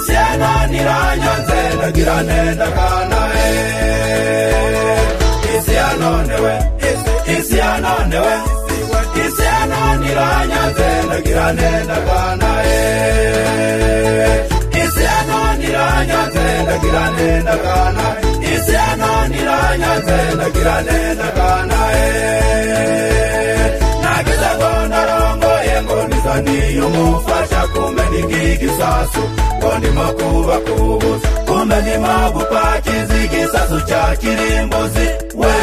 sena ntiranyanze ndagira nenda kanae isi yanonewe isi isi yanonewe isi yananiranyanze ndagira nenda kanae isi yananiranyanze ndagira nenda kanae isi yananiranyanze ndagira nenda kanae nagize ngo ndarongoye ngo ndiza ndiyumufasha kumbe nikigisasu ngo ndimo kubakubuza kumbe ndimo gupakiza igisasu cya kirimbuzi we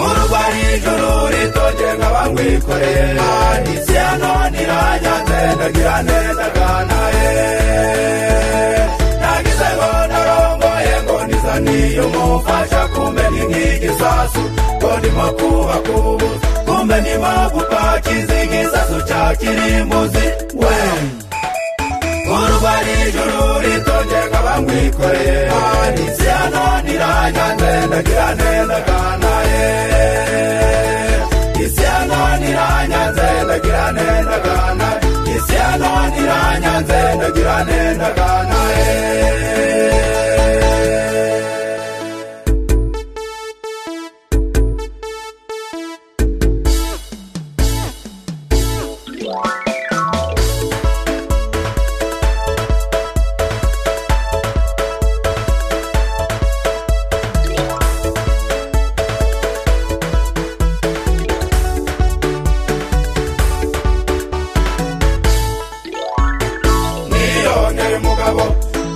urwa n'ijuru ritonge nk'abamwikorera isi hano niranyanze ndagira neza kanae nagize ngo ndarongoye ngo ndizaniye umufasha kumbe ni nk'igisasu ngo ndimo kubakubuza kumbe ndimo gupakiza igisasu cya kirimbuzi we urwa n'ijuru ritonge nk'abamwikorera isi hano niranyanze ndagira neza kanae isi hano niranyanze ndagira neza kanae isi hano niranyanze ndagira neza kanae niyongera umugabo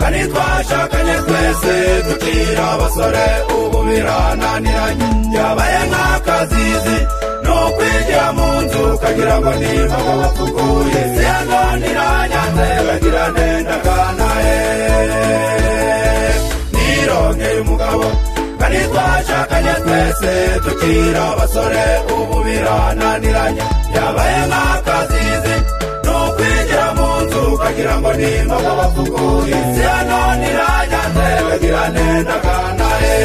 kandi twashakanye twese tukira abasore ubu birananiranye byabaye nk'akazizi ni ukwigira mu nzu ukagira ngo ni imbogo batuguye ziyananiranyanze bagira nenda kanae nirongeye umugabo kandi twashakanye twese tukira abasore ubu birananiranye byabaye nk'akazizi ni ukwigira mu nzu ukagira ngo ni imbogo batuguye ziyananiranyanze bagira nenda kanae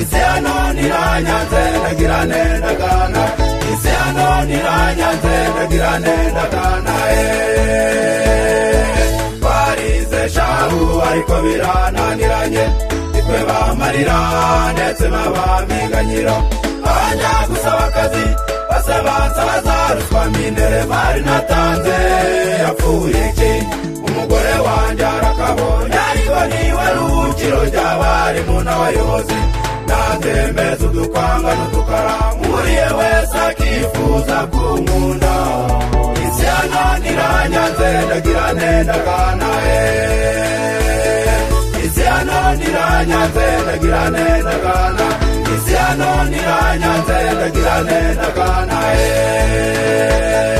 isi hano niranyanze ndagira nenda kana isi hano niranyanze ndagira nenda kana eee twarize shahu ariko birananiranye nitwe bamarira ndetse n'abamiganyiro bajya gusaba akazi basaba nsaba za ruswa minere bari natanze yapfuye iki umugore wanjye arakabonye ariko niba ari ubukiro ry'abarimu n'abayobozi natembeza udukwanga n'udukaramuriye wese akifuza kumunda isi yananiranyanze ndagira nenda kanae isi hano niranyanze ndagira neza kana isi hano niranyanze ndagira neza kana eee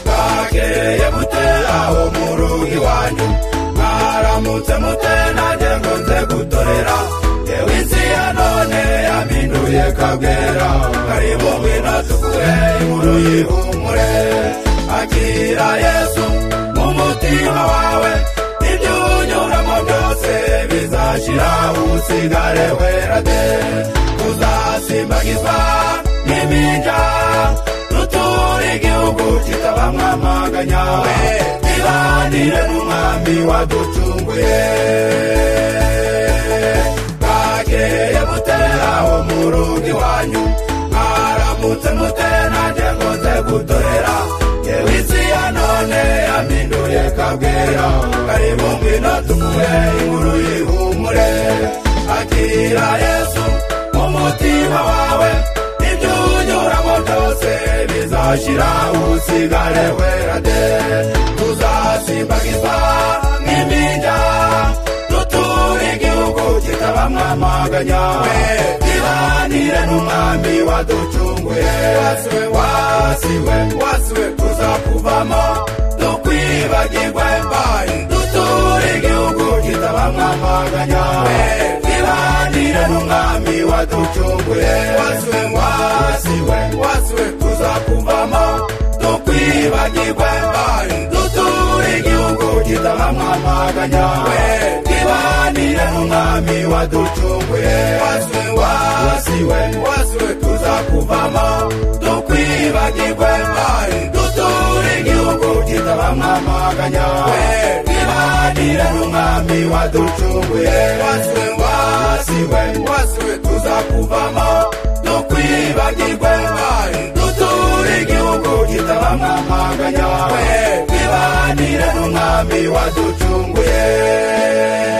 bwakeye bute aho mu rugo iwanyu mwaramutse mute nanjye ngo nze gutorera yewe isi ya none yaminduye kabwera karibu ngwino tuguhe inkuru yihumure akira yesu mu mutima wawe ibyo unyuramo byose bizashira usigare wera de uzasimbagizwa n'iminja nuture igihugu kitabamwamaganya ibanire n'umwami waducunguye bwakeye mute aho mu rugo iwanyu mwaramutse mute nanjye ngo nze gutorera yewe isi ya none yaminduye kabwera karibu ngwino tumuhe inkuru yihumure akira yesu mu mutima wawe ibyo unyuramo byose bizashira usigare wera de tuzasimbagizwa nk'iminja duture igihugu kitabamwamaganya ibanire n'umwami waducunguye wasiwe wasiwe tuzakuvamo dukwiye ntibagirwe mbaye duture igihugu kitabamwamaganya twibanire n'umwami waducunguye wasiwe wasiwe wasiwe tuzakumvamo tukwibagirwe mbaye duture igihugu kitabamwamaganya twibanire n'umwami waducunguye wasiwe wasiwe wasiwe tuzakuvamo tukwibagirwe mbaye duture igihugu kitabamwamaganya twibanire n'umwami waducunguye wasiwe wasiwe wasiwe tuzakuvamo tukwibagirwe mbaye duture igihugu kitabamwamaganya twibanire n'umwami waducunguye